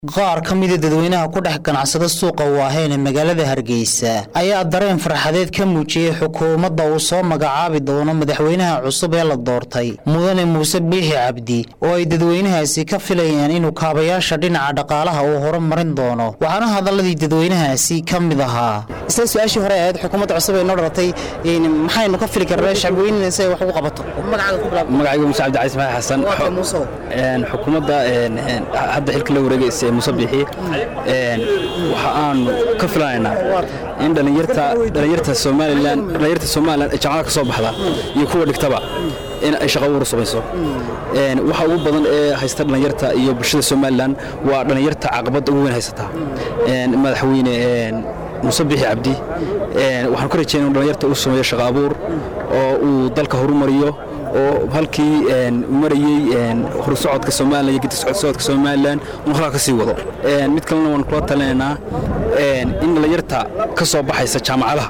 qaar ka mida dadweynaha ku dhex ganacsada suuqa waaheyn ee magaalada hargeysa ayaa dareen farxadeed ka muujiyey xukuumadda uu soo magacaabi doono madaxweynaha cusub ee la doortay mudane muuse biixi cabdi oo ay dadweynahaasi ka filayaan inuu kaabayaasha dhinaca dhaqaalaha uu horumarin doono waxaana hadaladii dadweynahaasi ka mid ahaa isla su-aashii hore ahayd xukuumadda cusub ee noo dhalatay maxaynu ka fili karnaa shacbiweynina si ay wax ugu qabato magacaygu muuse cabdi cali ismaail xasan xukuumadda hadda xilka la wareegaysa ee muuse biixi waxa aanu ka filanaynaa in dhallinyarta somalilan dhallinyarta somalilan ee jaamacada ka soo baxda iyo kuwa dhigtaba in ay shaqo ugu samayso waxa ugu badan ee haysta dhallinyarta iyo bulshada somalilan waa dhallinyarta caqabadda ugu weyn haysata madaxweyne muuse biixi cabdi waxaan ku rajeyna inu dhallinyarta uu sameeyo shaqo abuur oo uu dalka horumariyo oo halkii marayey horsocodka somalilan iyo gedisocodka somalilan uu halkaa ka sii wado mid kalena waan kula talinaynaa in dhallinyarta ka soo baxaysa jaamacadaha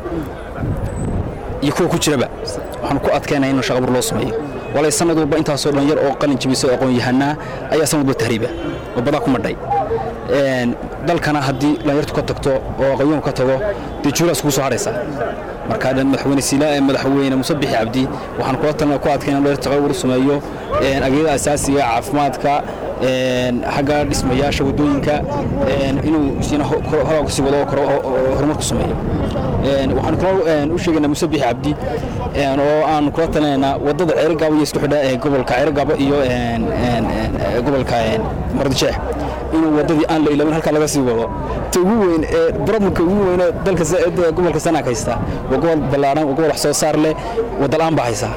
iyo kuwa ku jiraba waxaan ku adkaynaya in shaqabur loo sameeyo walay sanad walba intaasoo dhallinyar oo qalin jabisa oo aqoon yahanaa ayaa sanad walba tahriiba oo badaa ku madhay dalkana haddii dhallinyartu ka tagto oo aqoonyahu ka tago dee juulaas kugu soo hadhaysa marka madaxweyne siilaa ee madaxweyne muuse bixi cabdi waxaan kula talina ku adkayna dhallinyarta shaqabur sameeyo ageeda asaasiga caafimaadka xagga dhismayaasha waddooyinka inuu horaa kasii wado horumar ku sameeyo waxaan kaloo u sheegaynaa muuse bixi cabdi oo aan kula talinaynaa waddada ceerigaabo iyo isku xidha ee gobolka ceerigaabo iyo gobolka mardijeex inuu waddadii aan la ilaamin halkaa laga sii wado ta ugu weyn ee problemka ugu weyn ee dalka gobolka sanaag haysta waa gobol ballaaran waa gobol wax soo saar leh waddalaan baa haysa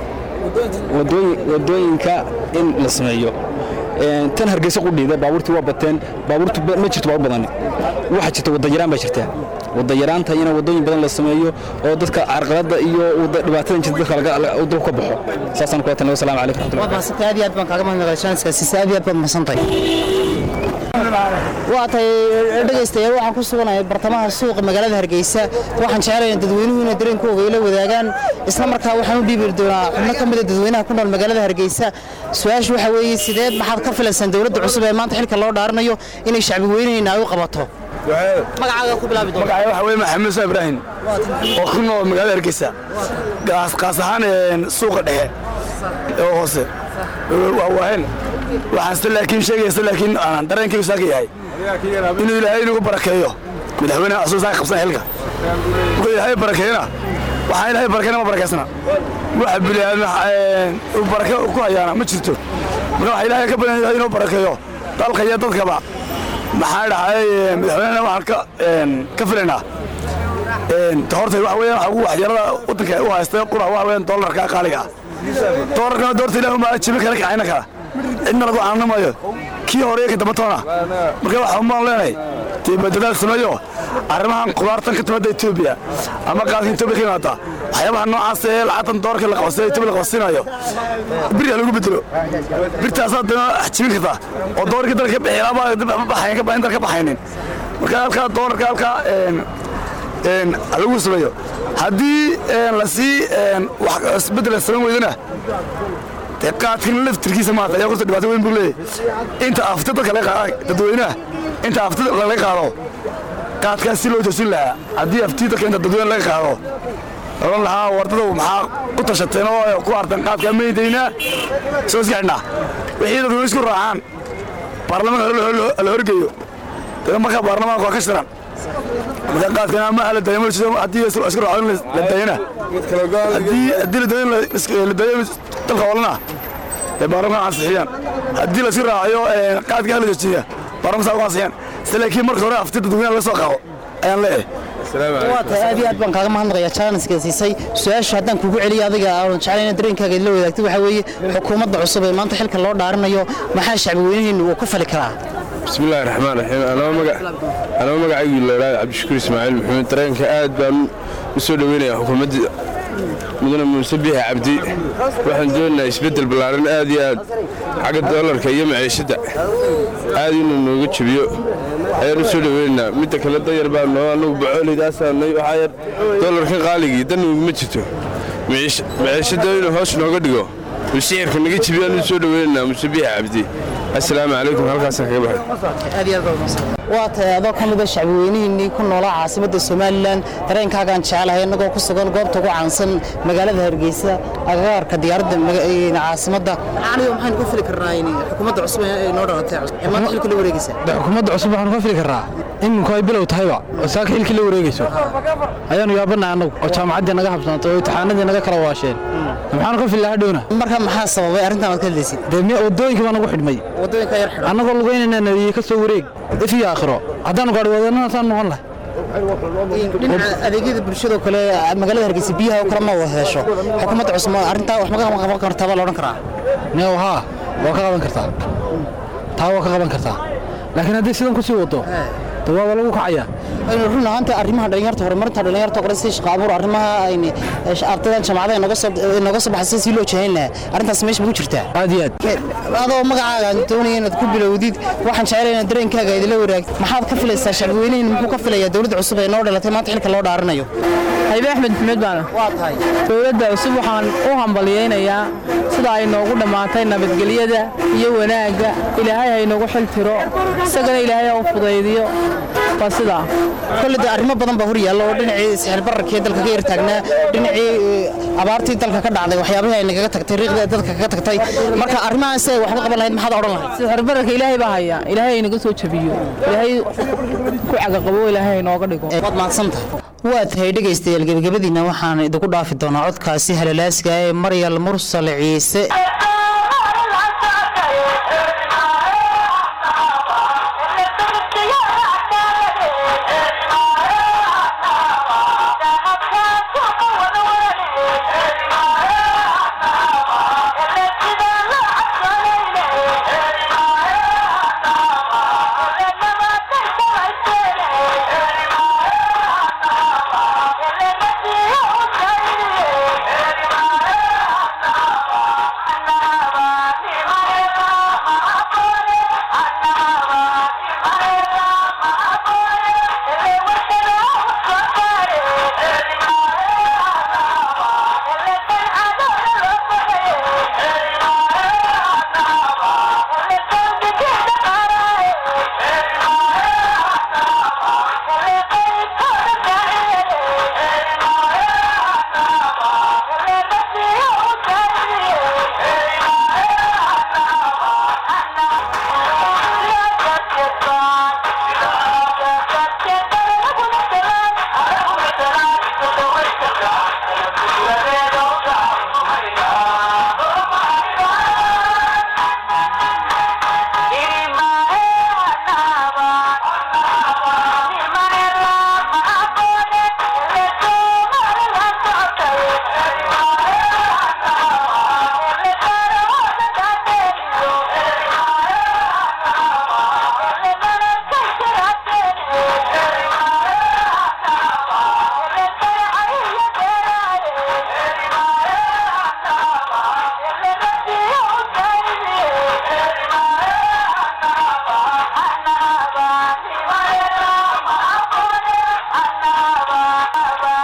waddooyinka in la sameeyo tan hargeysa qudhiida baabuurtii waa bateen baabuurtu ma jirto baabuur badani waxaa jirta wadayaraan baa jirta wadayaraanta ina waddooyin badan la sameeyo oo dadka carqaladda iyo dhibaatada jirta dadka dalku ka baxo saasaan kula talin wasalaamu calaykum raxmatullahi aad iyo aad baan kaaga mahadnaqay shaanskaasi aad iyo aad baad mahadsantahay waa tahay dhegaystayaal waxaan ku suganahay bartamaha suuqa magaalada hargeysa waxaan jecelayaa dadweynuhu inay dareenkooga ila wadaagaan isla markaa waxaan u dhiibi doonaa xubno ka mida dadweynaha ku nool magaalada hargeysa su-aashu waxaa weeye sideed maxaad ka filaysaan dowladda cusub ee maanta xilka loo dhaaranayo inay shacbi weynayna ay u qabato magacaaga ku bilaabi doona magacay waxa weeye maxamed muuse ibraahim oo ku nool magaalada hargeysa qaas ahaan suuqa dhexe ee hoose waa waahen waxaan se laakiin sheegaysa laakiin aanan dareenkaygu saaka yahay inuu ilaahay inugu barakeeyo madaxweynaha asuu saaka qabsan xilka markuu ilaahay barakeeyana waxaan ilaahay barakeyna ma barakaysana waxa bilaadna uu barake ku hayaana ma jirto marka waxa ilaahay ka badan yahay inuu barakeeyo dalka iyo dadkaba maxaa dhahay madaxweynena waxaan ka filaynaa horta waxa weeyaan waxa ugu waxyeelada waddanka u haysta qura waxa weeyaan doolarka qaaliga ah doolarkana doorta ilaahu ma jibin kala kacayna kala cidna lagu caanamayo kii hore ka damba toona marka waxa umaan leenahay dibadadaal sameeyo arrimahan qudaartan ka timaada etoobiya ama qaadka etoobiya ka yimaada waxyaabaha noocaas ee lacagtan doorka la qabsay etoobiya la qabsinayo birya lagu bedelo birtaasaa dana jibin karta oo doorkii dalka bixiyaaba baxayn ka baxayn dalka baxaynin marka halkaa doolarka halkaa lagu sameeyo haddii lasii wax isbeddel samayn weydana dee qaadkan laftirkiisa maata ayaa kurta dhibaato weyn buu leeyahay inta afti dadka laga qaada dadweynaha inta afti laga qaado qaadkaas si loo toosin lahaa haddii afti dadka inta dadweyne laga qaado oran lahaa wardada maxaa u tashateen oo ku artan qaadkaa maydaynaa soo iska xidhnaa wixii dadweyne isku raacaan baarlamaanka la horgeeyo dee markaa baarlamaanka waa ka shiran marka qaadkana ma la dayo haddii isku raaco la dayana haddii la dayo la dayo dalka olana ee baarlamaanka ansixiyaan haddii la isku raacayo qaadka hala joojiya baarlamaanka saa uga ansixiyaan sida laakiin marka hore afti dadweynaha laga soo qaado ayaan leeyahay waa tahay aad iyo aad baan kaaga mahadnaqayaa jaaniska siisay su-aasha haddaan kugu celiyo adiga aan jeclayna dareenkaaga idla wadaagtay waxaa weeye xukuumadda cusub ee maanta xilka loo dhaaranayo maxaa shacbi weynaheennu uu ku fali karaa bismi illaahi raxmaan raxiim anaba magacaygu laydhaada cabdishakuur ismaaciil maxamed dareenka aad baan u soo dhoweynayaa xukuumadda mudane muuse biixi cabdi waxaan doonaynaa isbeddel ballaaran aad iyo aad xagga doolarka iyo maciishadda aad inuu nooga jebiyo ayaan u soo dhoweynaynaa midda kale dayar baa noo annagu bacooleydaasaahnay waxaa yar doolarka qaaligii danuguma jirto maciishadda inuu hoos nooga dhigo sicirka naga jibiyaan u soo dhoweynaynaa muuse biixi cabdi assalaamu calaykum halkaasaan kaga baxay waa tahay adoo ka mida shacbiweynihiinnii ku noolaa caasimadda somalilan dareenkaagaan jecelahay innagoo ku sugan goobta ugu caansan magaalada hargeysa agagaarka diyaaradda caasimadda aniga maxaynu ka fili karnaa xukuumadda cusub ee noo dhalatay ee maanta xilka la wareegaysa xukuumadda cusub waxaanu ka fili karnaa iminku ay bilow tahayba oo saaka xilkii la wareegayso ayaanu yaabanahay annagu oo jaamacaddii naga habsantay oo imtixaanadii naga kala waasheen maxaanu ka fili hadhowna marka maxaa sababay arrintan aad ka hadlaysid dee waddooyinka baa nagu xidhmay waddooyinka yar xidhan annagoo lugaynayna nadiye ka soo wareeg if iyo aakhiro haddaanu gaadhi wadannadaasaan noqon lahay dhinaca adeegyada bulshadoo kale magaalada hargeysa biyaha oo kale ma wada hesho xukuumadda cusub arrintaa wax maga qaban kartaa baa la odhan karaa neew haa waa ka qaban kartaa taa waa ka qaban kartaa laakiin haddii sidan ku sii wado de waaba lagu kacayaa aynu run ahaanta arrimaha dhalinyarta horumarinta dhalinyarta kale si shaqo abuur arrimaha ayni ardaydan jaamacadaha inooga soo inooga soo baxay si loo jahayn lahaa arrintaas meesha ma ku jirtaa aad iyo aad adoo magacaaga aan doonaya inaad ku bilowdid waxaan jecelahay inaad dareenkaaga idila waraagto maxaad ka filaysaa shacbiweynihin muxuu ka filayaa dowladda cusub ee noo dhalatay maanta xilka loo dhaaranayo haybe axmed maxmed baana waa tahay dowladda cusub waxaan u hambaliyaynayaa sida ay noogu dhammaatay nabadgelyada iyo wanaagga ilaahay ha inoogu xil tiro isagana ilaahay ha u fudaydiyo waa sidaa kolle de arrimo badan baa hor yaalla oo dhinacii sixirbararkii dalka ka yartaagnaa dhinacii abaartii dalka ka dhacday waxyaabihii ay nagaga tagtay riiqdii dalka kaga tagtay marka arrimahan si ay waxba qaban lahayd maxaad odhan lahayd sixirbararka ilaahay baa haya ilaahay inaga soo jabiyo ilaahay ku cagaqabo ilaahay inooga dhigo waad mahadsan tahay waa tahay dhegaystayaal gebagabadiina waxaan idinku dhaafi doonaa codkaasi halalaasga ee maryal mursal ciise